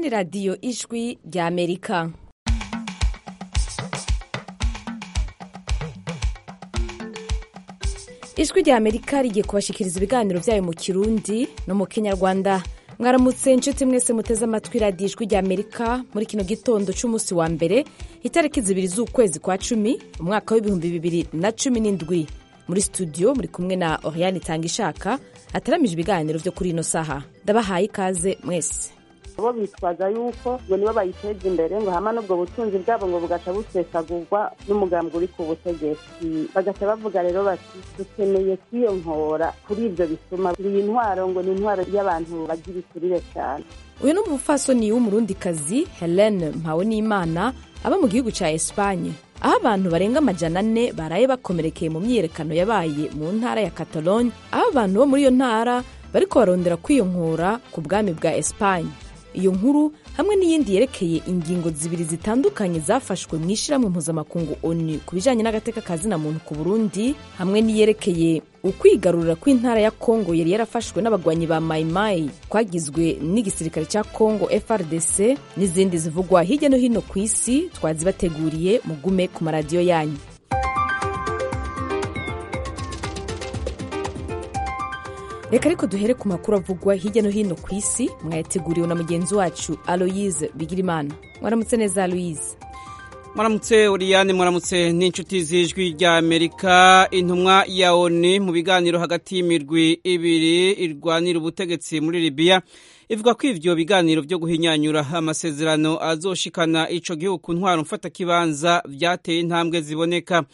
ni radiyo ijwi rya amerika ijwi rya amerika rigiye kubashikiriza ibiganiro byayo mu kirundi no mu kinyarwanda mwaramutse inshuti mwese muteze amatwi radiyo ijwi rya amerika muri kino gitondo cy'umunsi wa mbere itariki zibiri z'ukwezi kwa cumi umwaka w'ibihumbi bibiri na cumi n'indwi muri studio muri kumwe na oriane itanga ishaka ataramije ibiganiro byo kuri ino saha ndabahaye ikaze mwese bo bitwaza yuko ngo nibo bayiteza imbere ngo hama n'ubwo butunzi bwabo ngo bugaca busesagurwa n'umugambi uri ku butegetsi bagaca bavuga rero bati dukeneye kwiyontora kuri ibyo bisuma iyi ntwaro ngo ni intwaro y'abantu bagira ikurire cyane uyu ni umupfasoni w'umurundikazi helene mpawonimana aba mu gihugu cya esipanye aho abantu barenga amajana ane baraye bakomerekeye mu myiyerekano yabaye mu ntara ya catalogne aho abantu bo muri iyo ntara bariko barondera kwiyonkora ku bwami bwa esipanye iyo nkuru hamwe n'iyindi yerekeye ingingo zibiri zitandukanye zafashwe mu ishyirahamwe mpuzamakungu onu ku bijyanye n'agateka ka zina muntu ku burundi hamwe n'iyerekeye ukwigarurira kw'intara ya kongo yari yarafashwe n'abagwanyi ba mayimayi kwagizwe n'igisirikare cya kongo frdc n'izindi zivugwa hirya no hino ku isi twazibateguriye mugume ku maradiyo yanyu reka ariko duhere ku makuru avugwa hirya no hino ku isi mwayateguriwe na mugenzi wacu aloyize bigirimana mwaramutse neza aloyize mwaramutse uriyane mwaramutse n'inshuti z'ijwi rya amerika intumwa ya oni mu biganiro hagati y'imirwi ibiri irwanira ubutegetsi muri libiya ivuga ko ivyo biganiro vyo guhinyanyura amasezerano azoshikana ico gihugu ku ntwaro mfatakibanza vyateye intambwe ziboneka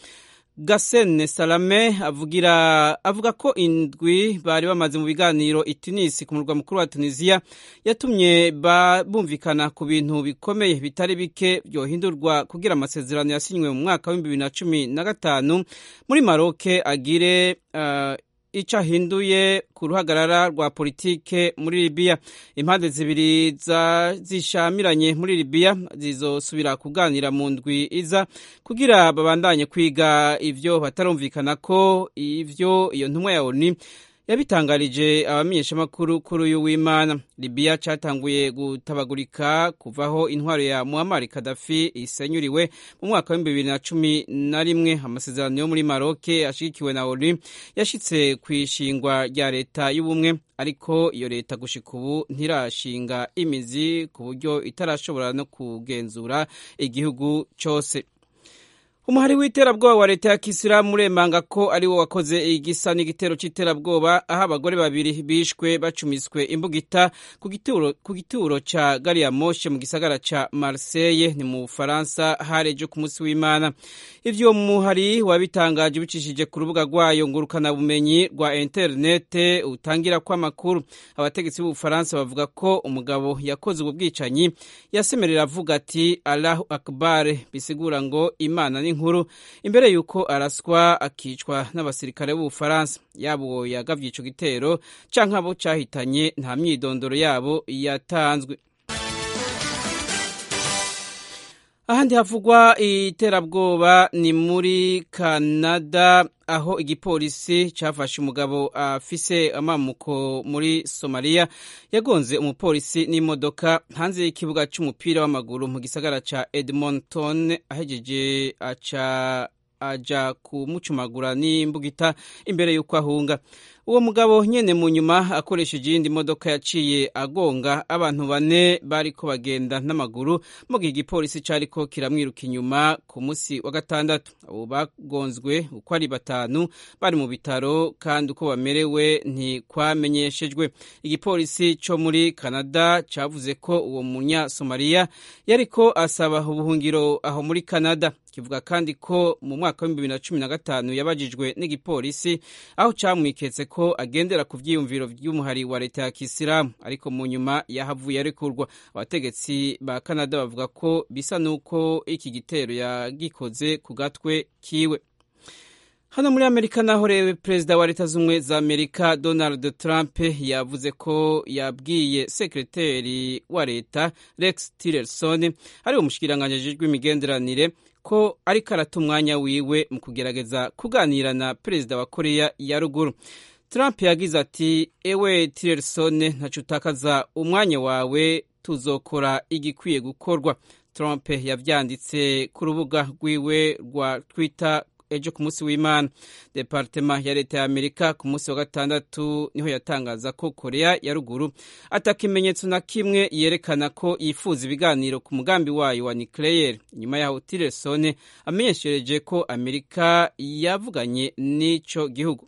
gasene salame avugira avuga ko indwi bari bamaze mu biganiro i tunisi ku murwa mukuru wa tunisiya yatumye bumvikana ku bintu bikomeye bitari bike byohindurwa kugira amasezerano yasinywe mu mwaka w'ibihumbi bibiri na cumi na gatanu muri maroke agire uh, icyo ahinduye ku ruhagarara rwa politike muri libiya impande zibiri zishamiranye muri libiya zizosubira kuganira mu ndwi iza kugira babandanye kwiga ivyo batarumvikana ko ivyo iyo ntumwa ya oni yabitangarije abamenyeshamakuru kuri uyu w'imana libiya cyatanguye gutabagurika kuvaho intwaro ya muammar kadafi isenyuriwe mu mwaka w'ibihumbi bibiri na cumi na rimwe amasezerano yo muri maroke ashigikiwe na onu yashitse ku ishingwa rya leta y'ubumwe ariko iyo leta gushika ubu ntirashinga imizi ku buryo itarashobora no kugenzura igihugu cyose umuhari w'iterabwoba wa leta ya kisilamu uremanga ko ari wo wakoze igisa n'igitero cy'iterabwoba aho abagore babiri bishwe bacumiswe imbugita ku gituro cya gari ya moshe mu gisagara cya marseille ni mu bufaransa harejo ku munsi w'imana ivyo muhari wabitangaje bicishije ku rubuga rwayo ngurukanabumenyi rwa interinete utangira kw'amakuru abategetsi b'ubufaransa bavuga ko umugabo yakoze ubu bwicanyi yasemerera avuga ati allahu akbar bisigura ngo imana ni nkuru imbere y'uko araswa akicwa n'abasirikare b'ubufaransa yaba uwo yagavye ico gitero canke abo cahitanye nta myidondoro yabo yatanzwe ahandi havugwa iterabwoba ni muri kanada aho igipolisi cyafashe umugabo afise amamuko muri somaliya yagonze umupolisi n'imodoka hanze y'ikibuga cy'umupira w'amaguru mu gisagara cya edmonton ahegeje aca aja kumucumagura n'imbugita imbere y'uko ahunga uwo mugabo nyene mu nyuma akoresheje iyindi modoka yaciye agonga abantu bane bariko bagenda n'amaguru mu gihe igipolisi cariko kiramwiruka inyuma ku musi wa gatandatu abo bagonzwe uko ari batanu bari mu bitaro kandi uko bamerewe ntikwamenyeshejwe igipolisi co muri canada cavuze ko uwo munyasomaliya yariko asaba ubuhungiro aho muri canada kivuga kandi ko mu mwaka w'ibihumbi bibiri na cumi na gatanu yabajijwe n'igipolisi aho camwiketse ko agendera ku vyiyumviro vy'umuhari wa leta ya kisilamu ariko mu nyuma yahavuye arekurwa abategetsi ba canada bavuga ko bisa n'uko iki gitero yagikoze ku gatwe kiwe hano muri amerika naho rero perezida wa leta z'ubumwe za amerika donald trump yavuze ko yabwiye sekreteri wa leta rex tillerson ari umushikiranganji ajejwe imigenderanire ko ariko arata umwanya wiwe mu kugerageza kuganira na perezida wa koreya ya ruguru Trump yagize ati ewe Tillerson ntacu utakaza umwanya wawe tuzokora igikwiye gukorwa trump yavyanditse ku rubuga rwiwe rwa twitter ejo ku munsi w'imana departema ya leta ya amerika ku munsi wa gatandatu niho yatangaza ko korea ya ruguru ata kimenyetso na kimwe yerekana ko yifuza ibiganiro ku mugambi wayo wa nucleaire inyuma yaho tillerson amenyeshereje ko amerika yavuganye n'ico gihugu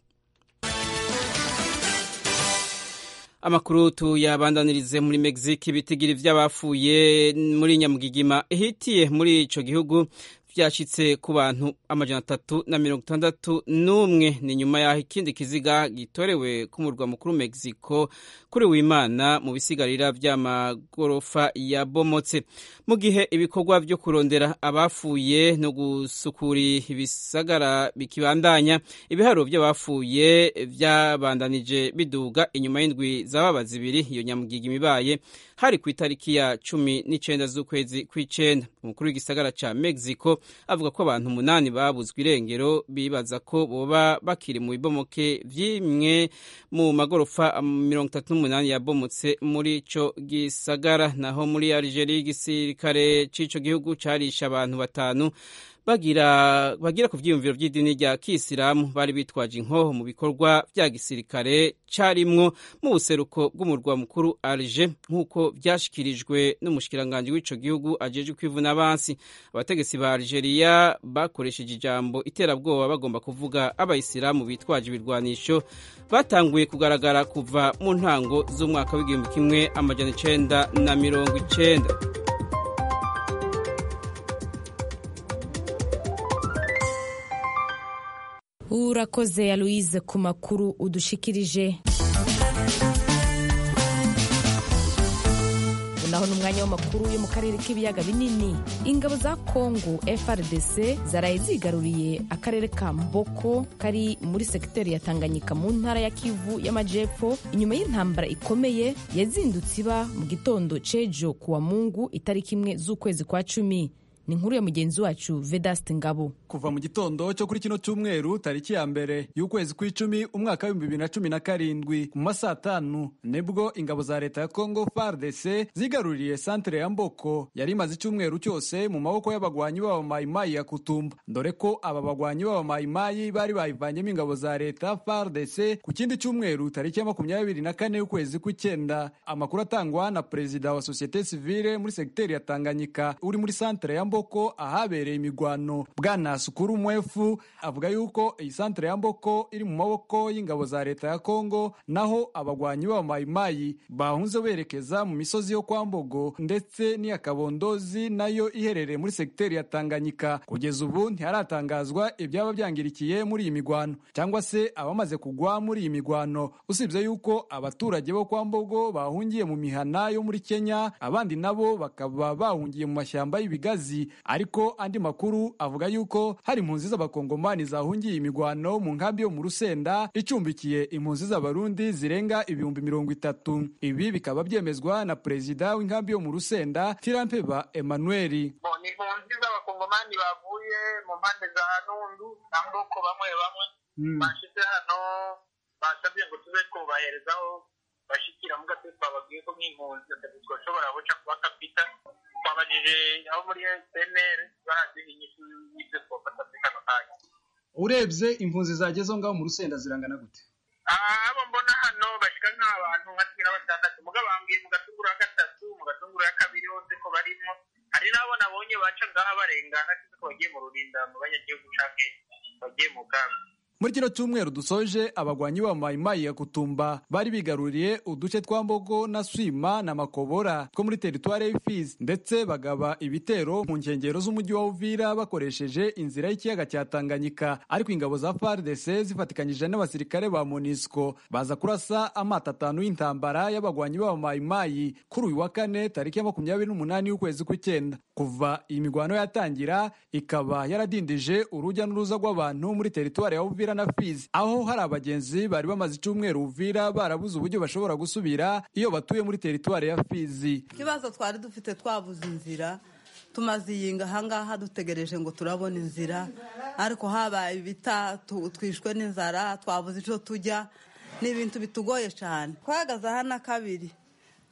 amakuru tuyabandanirize muri mexique ibitigiri vy'abafuye muri nyamugigima ihitiye muri ico gihugu vyashitse ku bantu amajana atatu na mirongo itandatu n'umwe ni nyuma yaho ikindi kiziga gitorewe ku murwa mukuru mexico kuri wimana mu bisigarira vy'amagorofa yabomotse mu gihe ibikorwa vyo kurondera abafuye no gusukura ibisagara bikibandanya ibiharuro vy'abafuye vyabandanije biduga inyuma y'indwi zababa zibiri iyo nyamugigima ibaye hari ku itariki ya cumi n'icenda z'ukwezi kw'icenda umukuru w'igisagara ca mexico avuga ko abantu umunani babuzwe irengero bibaza ko boba bakiri mu bibomoke vy'imwe mu magorofa mirongo itatu n'umunani yabomotse muri ico gisagara naho muri algeria igisirikare c'ico gihugu carisha abantu batanu bagira bagira ku vyiyumviro vy'idini rya kisilamu bari bitwaje inkoho mu bikorwa vya gisirikare carimwo mu buseruko bw'umurwa mukuru Alger nk'uko vyashikirijwe n'umushikiranganji w'ico gihugu ajejwe kwivuna abansi abategetsi ba Algeria bakoresheje ijambo iterabwoba bagomba kuvuga abayisilamu bitwaje ibirwanisho batanguye kugaragara kuva mu ntango z'umwaka w'igihumbi kimwe amajana icenda na mirongo icenda urakoze ya louise ku makuru udushikirije naho ni umwanya w'amakuru yo mu karere k'ibiyaga binini ingabo za kongo frdc zaraye zigaruriye akarere ka mboko kari muri segiteri ya tanganyika mu ntara ya kivu y'amajepfo inyuma y'intambara ikomeye yazindutse iba mu gitondo cejo kuwa mungu itariki imwe z'ukwezi kwa cumi ni inkuru ya mugenzi wacu vedaste ngabo kuva mu gitondo cyo kuri kino cyumweru tariki ya mbere y'ukwezi kw'icumi umwaka w'ibihumbi bibiri na cumi na karindwi mu masaa atanu nibwo ingabo za leta ya congo fardc zigaruriye santere ya mboko yari imaze icyumweru cyose mu maboko y'abagwanyi b'abamayimayi ya kutumba dore ko aba bagwanyi b'abamayimayi bari bayivanyemo ingabo za leta fardc ku kindi cyumweru tariki ya makumyabiri na kane y'ukwezi kw'icyenda amakuru atangwa na perezida wa sosiyete sivile muri segiteri ya tanganyika uri muri santere ya mboko ahabereye imigwano bwana sukuru mwefu avuga yuko iyi santere ya mboko iri mu maboko y'ingabo za leta ya kongo naho abagwanyi b'abamayimayi bahunze berekeza mu misozi yo kwa mbogo ndetse n'iya kabondozi nayo iherereye muri segiteri ya tanganyika kugeza ubu ntiharatangazwa ibyaba byangirikiye muri iyi migwano cyangwa se abamaze kugwa muri iyi migwano usibye yuko abaturage bo kwa mbogo bahungiye mu mihana yo muri kenya abandi nabo bakaba bahungiye mu mashyamba y'ibigazi ariko andi makuru avuga yuko hari impunzi z'abakongomani zahungiye imigwano mu nkambi yo mu rusenda icumbikiye impunzi z'abarundi zirenga ibihumbi mirongo itatu ibi bikaba byemezwa na perezida w'inkambi yo mu rusenda tirampeba emmanuel ni impunzi z'abakongomani bavuye mu mpande za nundu na mboko bamwe bamwe bashize hano basabye ngo tube twubaherezaho bashikira mu gace twababwiye ko nk'impunzi twashobora guca kuba kapita twabajije abo muri SNR baraziha inyishu y'ibyo twafata muri kano kanya urebye impunzi zagezeho ngaho mu rusenda zirangana gute abo mbona hano bashika nk'abantu nka cumi na batandatu muga bambwiye mu gatunguru ya gatatu mu gatunguru ya kabiri hose ko barimo hari n'abo nabonye baca ngaha barengana ko bagiye mu rurinda mu banyagihugu canke bagiye mu kambi muri kino cyumweru dusoje abagwanyi ba mayimayi ya kutumba bari bigaruriye uduce twa mbogo na swima na makobora two muri teritwari y'ifizi ndetse bagaba ibitero mu nkengero z'umujyi wa uvira bakoresheje inzira y'ikiyaga cya tanganyika ariko ingabo za fardc zifatikanyije n'abasirikare ba monisco baza kurasa amato atanu y'intambara y'abagwanyi ba mayimayi kuri uyu wa kane tariki ya makumyabiri n'umunani y'ukwezi kw'icyenda kuva iyi migwano yatangira ikaba yaradindije urujya n'uruza rw'abantu muri teritwari ya uvira na Fizi aho hari abagenzi bari bamaze icyumweru Uvira barabuze uburyo bashobora gusubira iyo batuye muri teritwari ya Fizi ikibazo twari dufite twabuze inzira tumaze iyinga ahangaha dutegereje ngo turabona inzira ariko habaye ibita twishwe n'inzara twabuze icyo tujya ni ibintu bitugoye cyane twahagaze aha na kabiri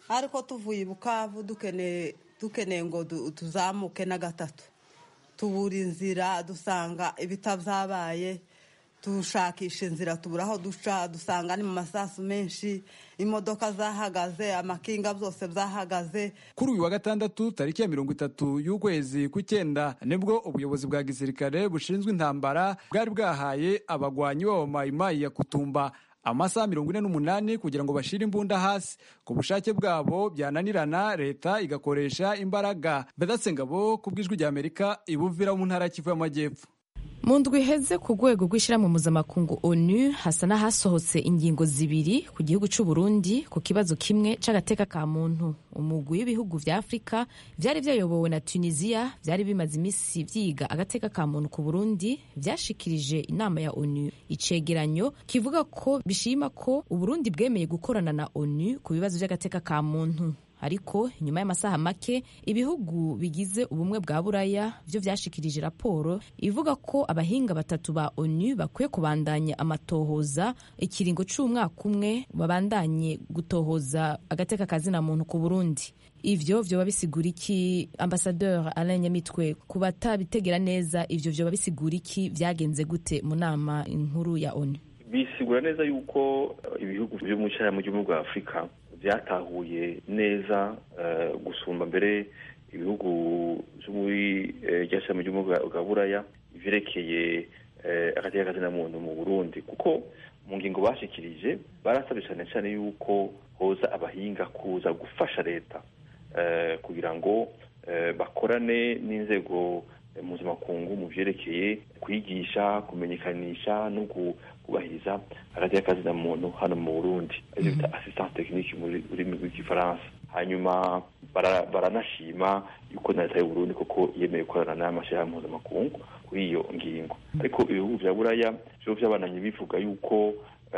ariko tuvuye i bukavu dukeneye dukeneye ngo du- tuzamuke na gatatu tubura inzira dusanga ibitabyabaye dushakisha inzira tubura aho duca dusanga ni mu masasu menshi imodoka zahagaze amakinga byose byahagaze kuri uyu wa gatandatu tariki ya mirongo itatu y'ukwezi kw'icyenda nibwo ubuyobozi bwa gisirikare bushinzwe intambara bwari bwahaye abagwanyi b'abamayimayi ya kutumba amasaha mirongo ine n'umunani kugira ngo bashire imbunda hasi ku bushake bwabo byananirana leta igakoresha imbaraga bedatse ngabo ku bw'ijwi rya amerika ibuvira mu ntara ya kivu y'amajyepfo mu ndwi iheze ku rwego rw'ishyirahamwe mpuzamakungu onu hasa n'ahasohotse ingingo zibiri ku gihugu cy'u Burundi ku kibazo kimwe cy'agateka ka muntu umugwi w'ibihugu vya afurika vyari vyayobowe na tunisiya vyari bimaze imisi vyiga agateka ka muntu ku burundi vyashikirije inama ya onu icegeranyo kivuga ko bishima ko uburundi bwemeye gukorana na onu ku bibazo vy'agateka ka muntu ariko inyuma y'amasaha make ibihugu bigize ubumwe bwa buraya byo vyashikirije raporo ivuga ko abahinga batatu ba onu bakwiye kubandanya amatohoza ikiringo c'umwaka umwe babandanye gutohoza agateka kazina muntu ku burundi ivyo vyoba bisigura iki ambasadeur alain nyamitwe ku batabitegera neza ivyo vyoba bisigura iki vyagenze gute mu nama nkuru ya onu bisigura neza yuko eh, ibihugu byo mu cyaramu cy'ubumwe bwa afurika byatahuye neza eh, gusumba mbere ibihugu byo muri ryashyirahamwe ry'ubumwe bwa- bwa buraya ivyerekeye eh, agateka kazina muntu mu burundi kuko mu ngingo bashikirije barasabye cyane cyane yuko hoza abahinga kuza gufasha leta eh, kugira ngo eh, bakorane n'inzego eh, mpuzamakungu mu vyerekeye kwigisha kumenyekanisha no gu- kubahiriza hagati y'akazina muntu hano mu burundi arivyo bita assistance technique mu rurimi rw'igifaransa hanyuma bara- baranashima yuko na leta y'uburundi koko yemeye gukorana n'amashyirahamwe mpuzamakungu kuri iyo ngingo ariko ibihugu vya buraya vyo vyabananye bivuga yuko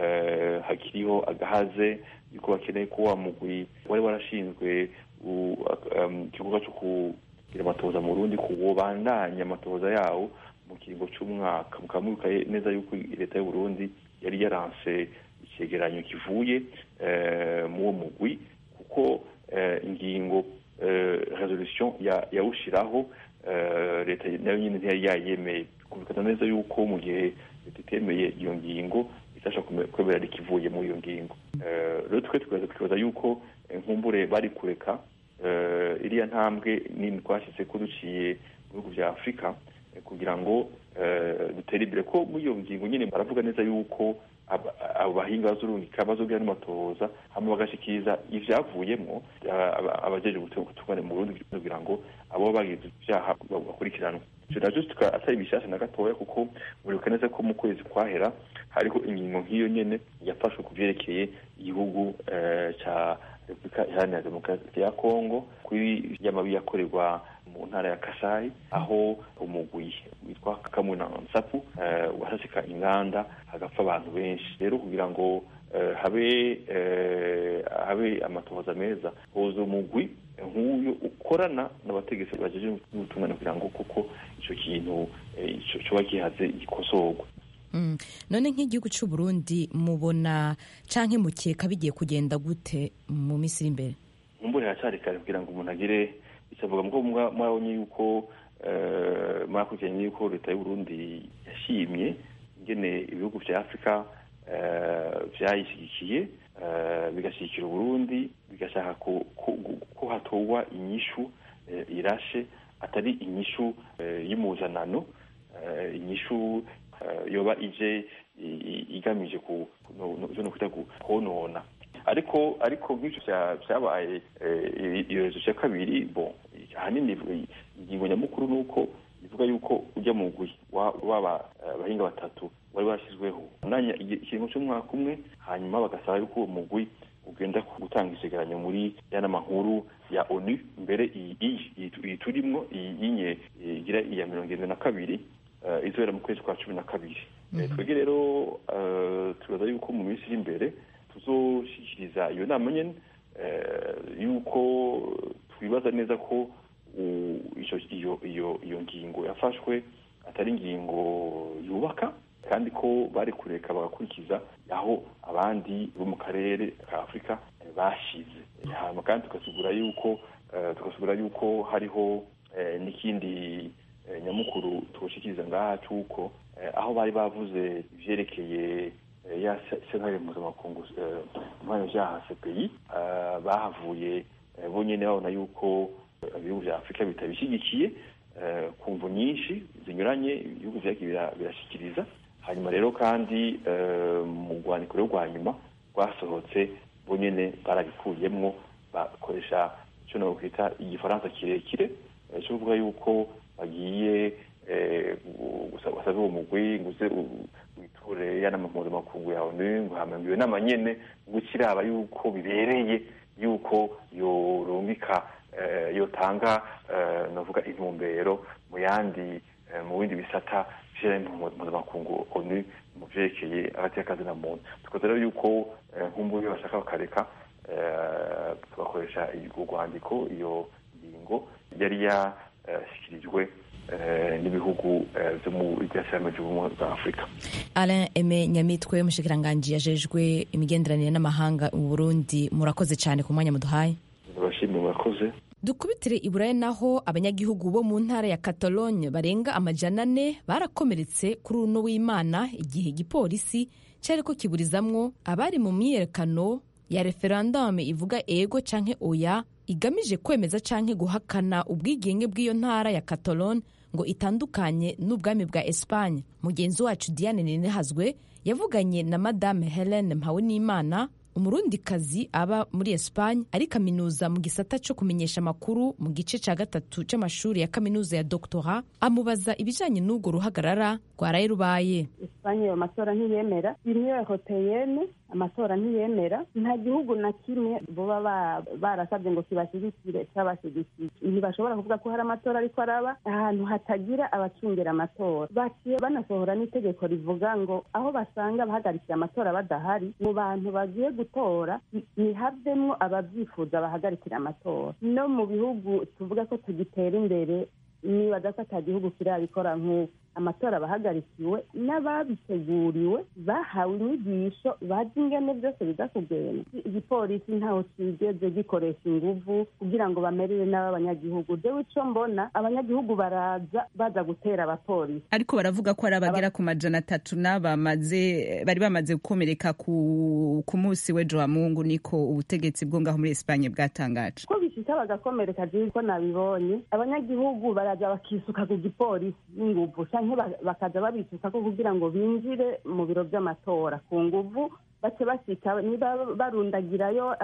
eh, hakiriho agahaze yuko bakeneye ko wa mugwi wari warashinzwe u- um, igikorwa cyo kugira amatohoza mu burundi kuwobandanya amatohoza yawo mu kiringo c'umwaka mukaba mwibuka neza yuko leta y'uburundi yari yaranse icegeranyo kivuye eh, mu uwo mugwi kuko eh, ingingo eh, resolution ya- yawushiraho eh, leta nayo nyine ntiyari yayemeye kumvikana neza yuko mu gihe leta itemeye iyo ngingo itasha kwemerera ikivuye muri iyo ngingo Eh, rero twe tukaza tukibaza yuko eh, nkumbure bari kureka eh, iriya ntambwe nini twashyize ko duciye mu bihugu vya afurika eh, kugira ngo eh, dutere imbere ko muri iyo ngingo nyine baravuga neza yuko aba- abo bahinga bazurungika bazogira n'amatohoza hama bagashikiriza ivyavuyemwo aba- aba- abajeje gutunganya mu Burundi kugira ngo abo bagize ivyaha bakurikiranwe ivyo navyo tukaba atari bishasha na gatoya kuko muribuka neza ko mu kwezi kwahera hariho ingingo nk'iyo nyene yafashwe ku vyerekeye igihugu eh, ca repubulika iharanira demokarasi ya kongo kuri y'amabi yakorerwa mu ntara ya kasai aho umugwi witwa kamuna nsapu eh, wahasika inganda hagapfa abantu benshi rero kugira ngo eh, habe eh, habe amatohoza meza hoza umugwi nk'uyu ukorana n'abategetsi bajeje n'ubutungane kugira ngo kuko ico kintu eh, ico coba gihaze gikosorwa Mm. none nk'igihugu cy'u Burundi mubona canke mukeka bigiye kugenda gute mu minsi iri imbere nkumbure haracyari kare kugira ngo umuntu agire icyo avuga muko mwabonye yuko eh, mwakurikiranye yuko leta y'uburundi yashimye ingene ibihugu vya afurika eh, vyayishyigikiye eh, bigashyigikira uburundi bigashaka ko- ko ko hatorwa inyishu eh, irashe atari inyishu eh, y'umuzanano eh, inyishu eh, yoba ije i- i- igamije ku no- no- ivyo nokwita ku- konona ariko ariko nk'ivyo vya- vyabaye eh, iyo rezo ya kabiri bon ahanini ivuga- ingingo nyamukuru ni uko ivuga yuko ujya mu gwi wa- waba eh, abahinga batatu wari washyizweho umwanya igi- ikiringo cy'umwaka umwe hanyuma bagasaba yuko uwo mugwi ugenda gutanga isegeranyo muri ya nama nkuru ya onu mbere iyi iyi- iyi- iyi turimwo iyi yinye igira iya mirongo irindwi na kabiri eh, izobera mu kwezi kwa cumi na kabiri Eh, twebwe rero eh, tubaza yuko mu minsi iri imbere tuzoshikiriza iyo nama nyene eh, yuko twibaza neza ko u- ico- iyo iyo iyo ngingo yafashwe atari ingingo yubaka kandi ko bari kureka bagakurikiza aho abandi bo mu karere ka afurika eh, bashize hanyuma kandi tugasigura yuko tugasigura yuko hariho n'ikindi nyamukuru tugushikiriza ngaha cy'uko aho bari bavuze ivyerekeye ya sentare mpuzamakungu mpano vyaha cpi bahavuye bonyene babona yuko ibihugu vya afurika bitabishyigikiye ku mvu nyinshi zinyuranye ibihugu vyagiye birashikiriza hanyuma rero kandi mu rwandiko rwo rwa nyuma rwasohotse bonyene barabikuyemwo bakoresha icyo nokwita igifaransa kirekire cyo kuvuga yuko bagiye gusaba uwo mugwi nguze witure yanama mpuzamakungu ya onu ngo hamambiwe n'amanyene gukiraba yuko bibereye yuko yorungika yotanga navuga intumbero mu yandi mu bindi bisata mpuzamakungu onu mu vyerekeye hagati y'akazi na muntu tukoze rero yuko nk'umbubi bashaka bakareka tugakoresha urwandiko iyo ngingo yari yashyikirijwe n'ibihugu byo mu ryashyirahamwe ry'ubumwe bwa afurika alain eme nyamitwe umushikiranganji yajejwe imigenderanire n'amahanga mu burundi murakoze cyane ku mwanya muduhaye ndabashimiye murakoze dukubitire i burayi naho abanyagihugu bo mu ntara ya catalogne barenga amajana ane barakomeretse kuri uno w'imana igihe igipolisi cyari ko kiburizamwo abari mu myiyerekano ya referandume ivuga ego canke oya igamije kwemeza canke guhakana ubwigenge bw'iyo ntara ya catalogne ngo itandukanye n'ubwami bwa espagne mugenzi wacu diane ninehazwe yavuganye na madame helene mpawenimana umurundikazi aba muri espagne ari kaminuza mu gisata cyo kumenyesha amakuru mu gice cya gatatu cy'amashuri ya kaminuza ya doctora amubaza ibijyanye n'urwo ruhagarara rwaraye rubaye espagne ayo matora ntiyemera union europeyenne amatora ntiyemera nta gihugu na kimwe boba barasabye ngo kibashyigikire cyabashyigikiye ntibashobora kuvuga ko hari amatora ariko araba ahantu hatagira abacungira amatora baciye banasohora n'itegeko rivuga ngo aho basanga abahagarikiye amatora badahari mu bantu bagiye gutora ntihavemwo ababyifuza bahagarikira amatora no mu bihugu tuvuga ko tugitera imbere nibaza ko ata gihugu kirabikora nk'uko amatora abahagarikiwe n'ababiteguriwe bahawe inyigisho bazi ingene byose biza kugenda igipolisi ntaho kigeze gikoresha inguvu kugira ngo bamerere n'ab'abanyagihugu jewe ico mbona abanyagihugu baraza baza gutera abapolisi ariko baravuga ko ari abagera ku majana atatu n'abamaze bari bamaze gukomereka ku ku munsi w'ejo wa mungu niko ubutegetsi bwo ngaho muri espanye bwatangaje ko bishika bagakomereka jewe ko nabibonye abanyagihugu baraza bakisuka ku gipolisi n'inguvu canke bakaza babisukako kugira ngo binjire mu biro by'amatora ku nguvu bace bashika niba barundagirayo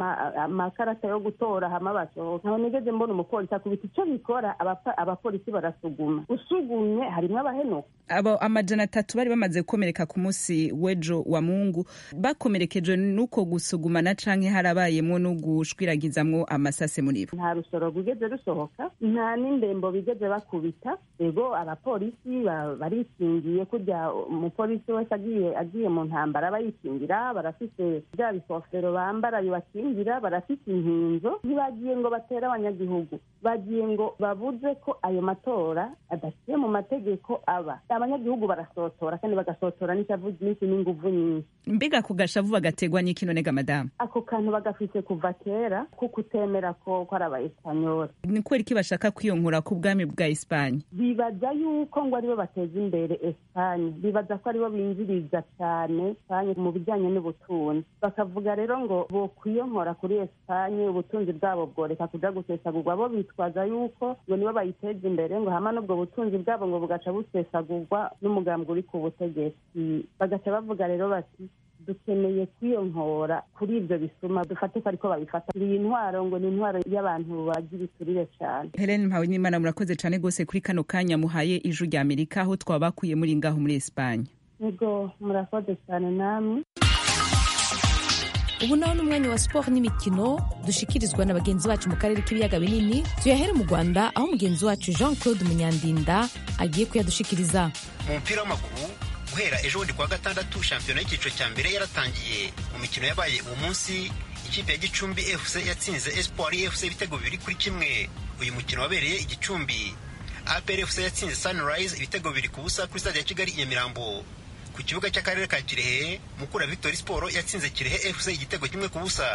amakarata yo gutora hama basohoka ntaho nigeze mbona umupolisi akubita ico bikora abapolisi barasuguma usugumye harimwo abahenuka abo amajana atatu bari bamaze gukomereka ku munsi w'ejo wa mungu bakomerekejwe n'uko gusugumana canke harabayemwo no gushwiragizamwo amasase muri bo nta rusoro rwigeze rusohoka nta n'indembo bigeze bakubita ego abapolisi barikingiye kurya umupolisi wese agiye agiye mu ntambara aba yikingira barafise bya bikofero bambara bibakingira barafise inkinzo ntibagiye ngo batere abanyagihugu bagiye ngo babuze ko ayo matora adaciye mu mategeko aba abanyagihugu barasotora kandi bagasotora n'ishavu ryinshi n'inguvu nyinshi mbega ku gashavu bagategwa n'ikino nega madamu ako kantu bagafise kuva kera ko kutemera ko ko ari abaespanyoli ni kubera iki bashaka kwiyonkura ku bwami bwa espanye bibaza yuko ngo aribo bateza imbere espanye bibaza ko aribo binjiriza cyane espanye mu bijyanye n'ubutunzi bakavuga rero ngo bokwiyonkora kuri espanye ubutunzi bwabo bworeka kuja gusesagurwa bo bitwaza yuko ngo nibo bayiteza imbere ngo hama n'ubwo butunzi bwabo ngo bugaca busesagurwa n'umugambi uri ku butegetsi bagaca bavuga rero bati dukeneye kwiyonkora kuri ibyo bisuma dufate ko ariko babifata iyi ntwaro ngo ni intwaro y'abantu bagira iturire cyane helene mpawe n'imana murakoze cyane rwose kuri kano kanya muhaye ijwi rya amerika aho twabakuye muri ngaho muri espanye ego murakoze cyane namwe ubu naho n'umwanya wa siporo n'imikino dushikirizwa na bagenzi bacu mu karere k'ibiyaga binini tuyahere mu rwanda aho mugenzi wacu jean claude munyandinda agiye kuyadushikiriza mu mupira w'amaguru guhera ejo bundi kuwa gatandatu shampiyona y'icyiciro cya mbere yaratangiye mu mikino yabaye uwo munsi ikipe ya gicumbi fc yatsinze espoir fc ibitego bibiri kuri kimwe uyu mukino wabereye igicumbi apr fc yatsinze sunrise ibitego bibiri ku busa kuri stade ya kigali i nyamirambo ku kibuga cy'akarere ka kirehe mukura victory sport yatsinze kirehe fc igitego kimwe ku busa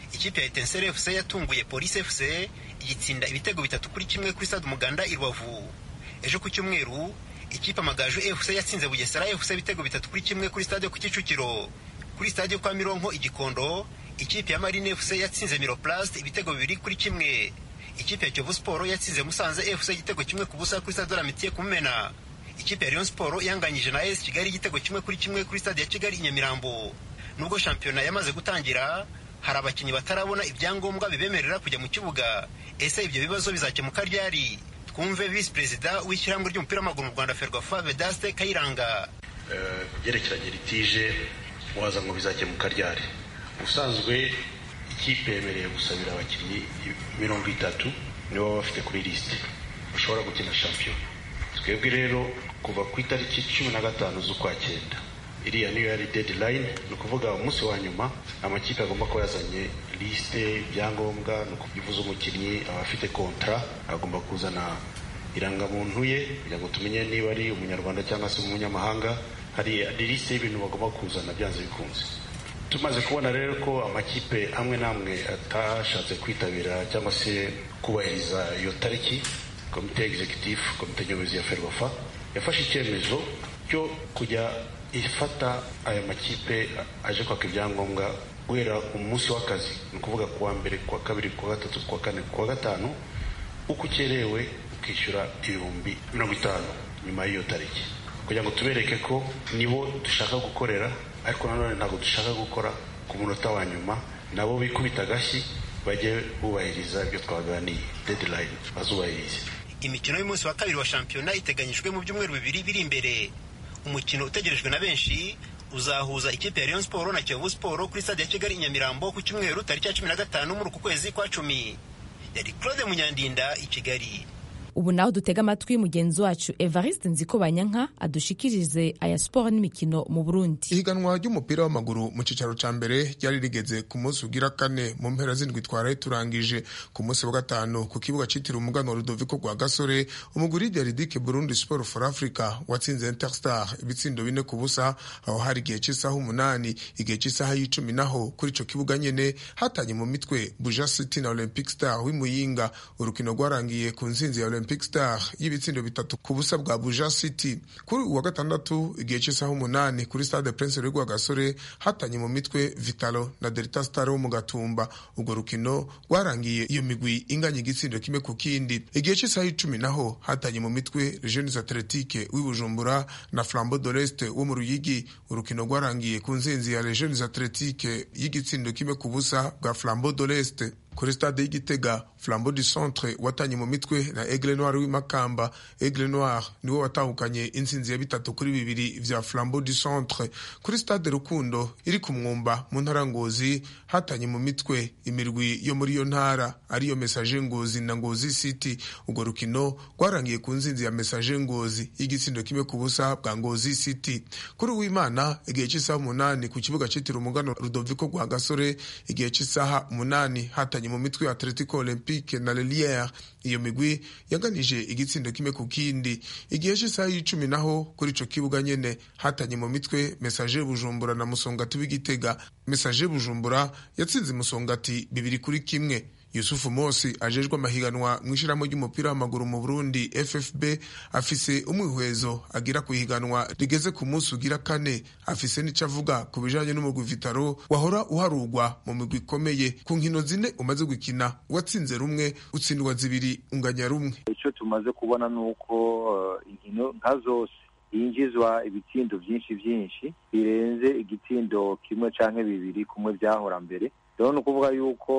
ikipe ya etenseri fc yatunguye polisi fc igitsinda ibitego bitatu kuri kimwe kuri stade umuganda i rubavu ejo ku cyumweru ikipe amagaju fc yatsinze bugesera fc ibitego bitatu kuri kimwe kuri stade ku kicukiro kuri stade kwa mironko igikondo ikipe ya marine fc yatsinze miroplast ibitego bibiri kuri kimwe ikipe ya kiyovu siporo yatsinze musanze fc igitego kimwe ku busa kuri stade olamitiye ku mumena ikipe ya Rayon Sport yanganyije na AS Kigali igitego kimwe kuri kimwe kuri stade ya Kigali i Nyamirambo nubwo shampiyona yamaze gutangira hari abakinnyi batarabona ibyangombwa bibemerera kujya mu kibuga ese ibyo bibazo bizakemuka ryari twumve visi perezida w'ishyirahamwe ry'umupira w'amaguru mu Rwanda Ferwafa Vedaste Kayiranga byerekeranye litije waza ngo bizakemuka ryari ubusanzwe ikipe yemereye gusabira abakinnyi mirongo itatu nibo baba bafite kuri lisite bashobora gukina shampiyona twebwe rero kuva ku itariki cumi na gatanu z'ukwa cyenda iriya niyo yari deadline ni ukuvuga umunsi wa nyuma amakipe agomba kuba yazanye lisite ibyangombwa ni ukubivuza umukinnyi aba afite kontra agomba kuzana irangamuntu ye kugira ngo tumenye niba ari umunyarwanda cyangwa se umunyamahanga hari lisite y'ibintu bagomba kuzana byanze bikunze tumaze kubona rero ko amakipe amwe n'amwe atashatse kwitabira cyangwa se kubahiriza iyo tariki komite executive komite nyobozi ya ferwafa yafashe icyemezo cyo kujya ifata aya makipe aje kwaka ibyangombwa guhera umunsi w'akazi ni ukuvuga kuwa mbere kuwa kabiri kuwa gatatu kuwa kane kuwa gatanu uko ukerewe ukishyura ibihumbi mirongo itanu nyuma y'iyo tariki kugira ngo tubereke ko nibo dushaka gukorera ariko nanone ntabwo dushaka gukora ku munota wa nyuma nabo bikubita agashyi bajye bubahiriza ibyo twaganiye deadline bazubahirize imikino y'umunsi wa kabiri wa shampiyona iteganyijwe mu byumweru bibiri biri imbere umukino utegerejwe na benshi uzahuza ikipe ya Rayon Sport na Kiyovu Sport kuri stade ya Kigali i Nyamirambo ku cyumweru tariki ya cumi na gatanu muri uku kwezi kwa cumi yari Claude Munyandinda i Kigali ubu naho dutega amatwi mugenzi wacu evariste nziko banyanka adushikirize aya siporo n'imikino mu burundi ihiganwa ry'umupira w'amaguru mu cyicaro cya mbere ryari rigeze ku munsi ugira kane mu mpera z'indwi twaraye turangije ku munsi wa gatanu ku kibuga cyitiriwe umugano wa rudoviko rwa gasore umuguri ridike burundi sport for africa watsinze interstar ibitsindo bine ku busa aho hari igihe cy'isaha umunani igihe cy'isaha y'icumi naho kuri icyo kibuga nyine hatanye mu mitwe buja city na olympic star w'imuyinga urukino rwarangiye ku nsinzi ya olympic star y'ibitsindo bitatu ku busa bwa buja city kuri uwa gatandatu igihe cy'isaha umunani kuri stade prince rwa gasore hatanye mu mitwe vitalo na delta star wo mu gatumba urwo rukino rwarangiye iyo migwi inganya igitsindo kimwe ku kindi igihe cy'isaha y'icumi naho hatanye mu mitwe jeunes atletique w'ibujumbura na flambeau de l'est wo mu ruyigi urukino rwarangiye ku nzinzi ya jeunes atletique y'igitsindo kimwe ku busa bwa flambeau de l'est kuri stade y'igitega flambeau du centre watanye mu mitwe na aigle noir w'imakamba aigle noir niwo watahukanye intsinzi ya bitatu kuri bibiri vya flambeau du centre kuri stade rukundo iri ku mwumba mu ntara ngozi hatanye mu mitwe imirwi yo muri iyo ntara ariyo message ngozi na ngozi city urwo rukino rwarangiye ku nzinzi ya message ngozi y'igitsindo kimwe ku busa bwa ngozi city kuri uwimana igihe cy'isaha umunani ku kibuga cyitiriwe umugano rudoviko rwa gasore igihe cy'isaha umunani hatanye mu mitwe ya atletico olympique na leliere iyo migwi yaganije igitsindo kimwe ku kindi igihe cy'isaha y'icumi naho kuri ico kibuga nyene hatanye mu mitwe message bujumbura na musongati w'igitega message bujumbura yatsinze musongati bibiri kuri kimwe yusufu mosi ajejwe amahiganwa mu ishyirahamwe ry'umupira w'amaguru mu burundi ffb afise umwihwezo agira ku ihiganwa rigeze ku munsi ugira kane afise n'icyo avuga ku bijanye n'umugwi vitaro wahora uharugwa mu migwi ikomeye ku nkino zine umaze gukina watsinze rumwe utsindwa zibiri unganya rumwe icyo tumaze kubona ni uko uh, inkino nka zose yinjizwa ibitsindo byinshi byinshi birenze igitsindo kimwe canke bibiri kumwe byahora mbere rero ni ukuvuga yuko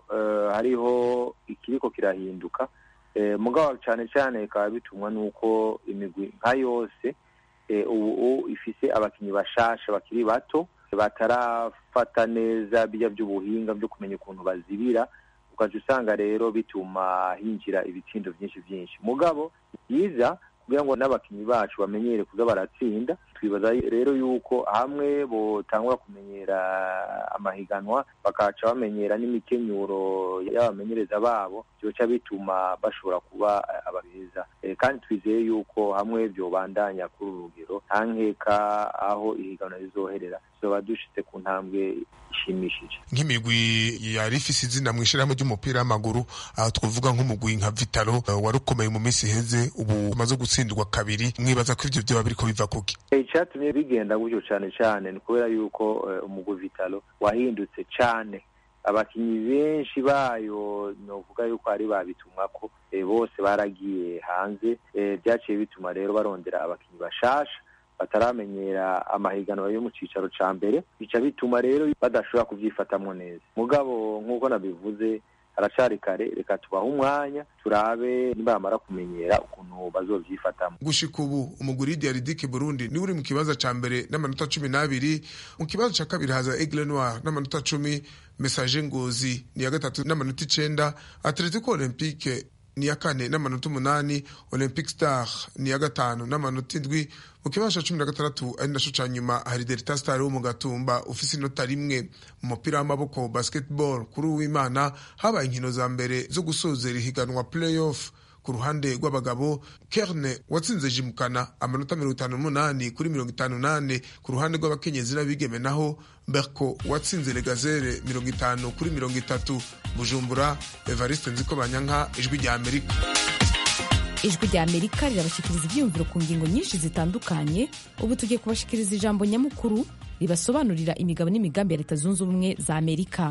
hariho ikiriko kirahinduka mugabo cyane cyane bikaba bitumwa n'uko imigwi nka yose ubu ifise abakinnyi bashasha bakiri bato batarafata neza bijya by'ubuhinga byo kumenya ukuntu bazibira ukajya usanga rero bituma hinjira ibitsindo byinshi byinshi mugabo byiza kugira ngo n'abakinnyi bacu bamenyere kuza baratsinda twibaza rero yuko hamwe botangura kumenyera amahiganwa bakaca bamenyera n'imikenyuro y'abamenyereza babo byoca bituma bashobora kuba ababeza kandi twizeye yuko hamwe byobandanya kuri uru rugero nta nkeka aho ihiganwa rizoherera tuzoba dushitse ku ntambwe ishimishije nk'imigwi yari ifise izina mu ishyirahamwe ry'umupira w'amaguru aho twavuga nk'umugwi nka vitalo wari ukomeye mu minsi iheze ubu umaze gutsindwa kabiri mwibaza ko ivyo vyoba biriko biva kuki icatumye bigenda gutyo cane cane ni kubera yuko umugwi vitalo wahindutse cane abakinyi benshi bayo novuga yuko ari babitumwako bose baragiye hanze vyaciye bituma rero barondera abakinyi bashasha bataramenyera amahiganwa yo mu cicaro ca mbere bica bituma rero badashobora kuvyifatamwo neza mugabo nk'uko nabivuze haracari kare reka tubahe umwanya turabe nibamara kumenyera ukuntu bazovyifatamo gushika ubu umugwi diaridike burundi niwe uri mu kibanza ca mbere n'amanota cumi n'abiri mu kibanza ca kabiri haza aigle noir n'amanota cumi message ngozi ni ya gatatu n'amanota icenda atletico olympique ni ya kane n'amanota umunani olympic star ni ya gatanu n'amanota indwi mu kibanza cumi na gatandatu ari naco ca nyuma hari delta star wo mu gatumba ufise inota rimwe mu mupira w'amaboko basketball kuri uwimana habaye inkino za mbere zo gusozera ihiganwa playoff ku ruhande rw'abagabo kerne watsinze jimukana amanota mirongo itanu n'umunani kuri mirongo itanu nane ku ruhande rw'abakenyezi n'abigeme naho berko watsinze legazere mirongo itanu kuri mirongo itatu bujumbura evariste nziko banyanka ijwi rya amerika ijwi rya amerika rirabashikiriza ibyiyumviro ku ngingo nyinshi zitandukanye ubu tugiye kubashikiriza ijambo nyamukuru ribasobanurira imigabo n'imigambi ya leta zunze ubumwe za amerika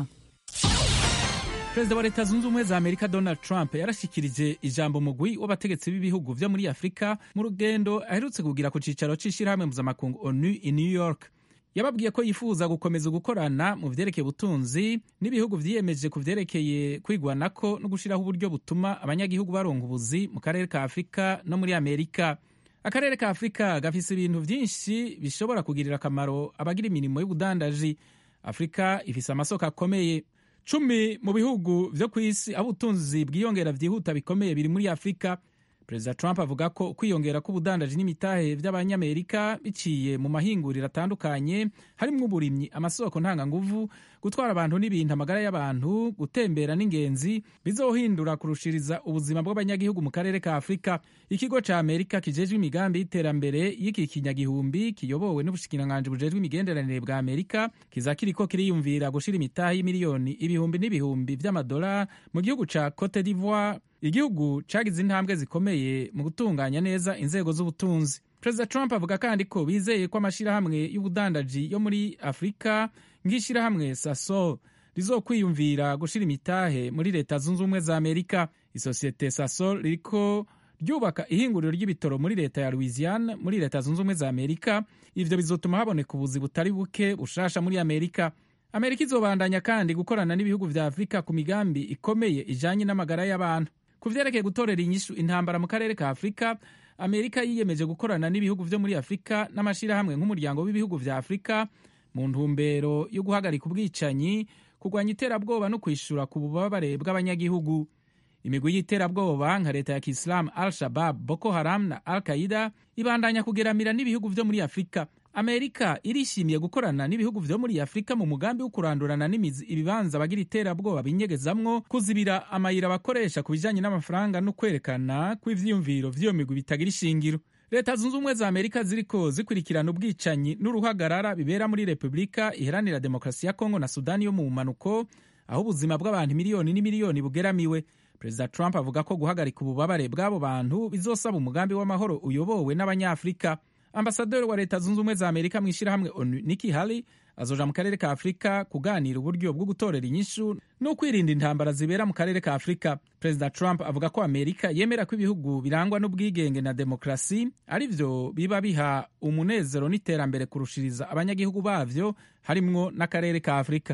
perezida wa leta zunze ubumwe za amerika donald trump yarashyikirije ijambo mugwi w'abategetsi b'ibihugu vyo muri afurika mu rugendo aherutse kugira ku cicaro c'ishirahamwe mpuzamakungu onu i new york yababwiye ko yifuza gukomeza gukorana mu vyerekeye ubutunzi n'ibihugu vyiyemeje ku vyerekeye kwigwanako no gushiraho uburyo butuma abanyagihugu baronka ubuzi mu karere ka afurika no muri amerika akarere ka afurika gafise ibintu vyinshi bishobora kugirira akamaro abagira imirimo y'ubudandaji afurika ifise amasoko akomeye cumi mu bihugu vyo ku isi aho ubutunzi bwiyongera vyihuta bikomeye biri muri afurika perezida trump avuga ko kwiyongera k'ubudandaji n'imitahe vy'abanyamerika biciye mu mahinguriro atandukanye harimwo uburimyi amasoko ntanganguvu gutwara abantu n'ibintu amagara y'abantu gutembera n'ingenzi bizohindura kurushiriza ubuzima bw'abanyagihugu mu karere ka afurika ikigo ca amerika kijejwe imigambi y'iterambere y'iki kinyagihumbi kiyobowe n'ubushikiranganji bujejwe imigenderanire bwa amerika kiza kiriko kiriyumvira gushira imitahe y'imiliyoni ibihumbi n'ibihumbi vy'amadolari mu gihugu ca cote d'ivoire igihugu cagize intambwe zikomeye mu gutunganya neza inzego z'ubutunzi perezida trump avuga kandi ko bizeye ko amashirahamwe y'ubudandaji yo muri afurika nk'ishirahamwe sasol rizokwiyumvira gushira imitahe muri leta zunze ubumwe za amerika isosiyete sasol ririko ryubaka ihinguriro ry'ibitoro muri leta ya louisiana muri leta zunze ubumwe za amerika ivyo bizotuma haboneka ubuzi butari buke bushasha muri amerika amerika izobandanya kandi gukorana n'ibihugu vya afurika ku migambi ikomeye ijanye n'amagara y'abantu ku vyerekeye gutorera inyishu intambara mu karere ka afurika amerika yiyemeje gukorana n'ibihugu vyo muri afurika n'amashirahamwe nk'umuryango w'ibihugu vya afurika mu ntumbero yo guhagarika ubwicanyi kurwanya iterabwoba no kwishura ku bubabare bw'abanyagihugu imigwi y'iterabwoba nka leta ya kisilamu al shabab boko haram na al qaida ibandanya kugeramira n'ibihugu vyo muri afurika amerika irishimiye gukorana n'ibihugu vyo muri afurika mu mugambi wo kurandurana n'imizi ibibanza bagira iterabwoba binyegezamwo kuzibira amayira bakoresha ku bijanye n'amafaranga no kwerekana kw'ivyiyumviro vy'iyo migwi bitagira ishingiro leta zunze ubumwe za amerika ziriko zikurikirana ubwicanyi n'uruhagarara bibera muri repubulika iharanira demokarasi ya kongo na sudani yo mu bumanuko aho ubuzima bw'abantu miliyoni n'imiliyoni bugeramiwe perezida trump avuga ko guhagarika ububabare bw'abo bantu bizosaba umugambi w'amahoro uyobowe n'abanyafurika ambasaderi wa leta zunze ubumwe za amerika mu ishyirahamwe onu niki hali azoja mu karere ka afurika kuganira uburyo bwo gutorera inyishu no kwirinda intambara zibera mu karere ka afurika perezida trump avuga ko amerika yemera ko ibihugu birangwa n'ubwigenge na demokarasi ari vyo biba biha umunezero n'iterambere kurushiriza abanyagihugu bavyo harimwo n'akarere ka afurika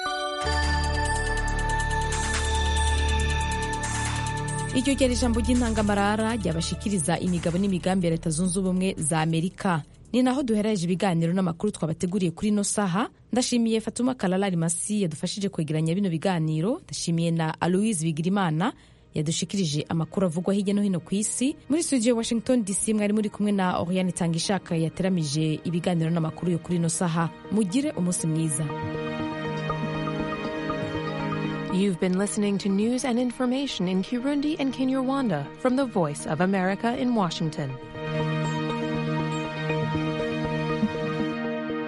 iryo ryari ijambo ry'intangamarara ryabashikiriza imigabo n'imigambi ya leta zunze ubumwe za amerika ni naho duhereje ibiganiro n'amakuru twabateguriye kuri ino saha ndashimiye fatuma kalalari masi yadufashije kwegeranya bino biganiro ndashimiye na aloise bigirimana yadushikirije amakuru avugwa hirya no hino ku isi muri studio washington dc mwari muri kumwe na oriane itangishaka yateramije ibiganiro n'amakuru yo kuri ino saha mugire umunsi mwiza You've been listening to news and information in Kirundi and Kinyarwanda from the Voice of America in Washington.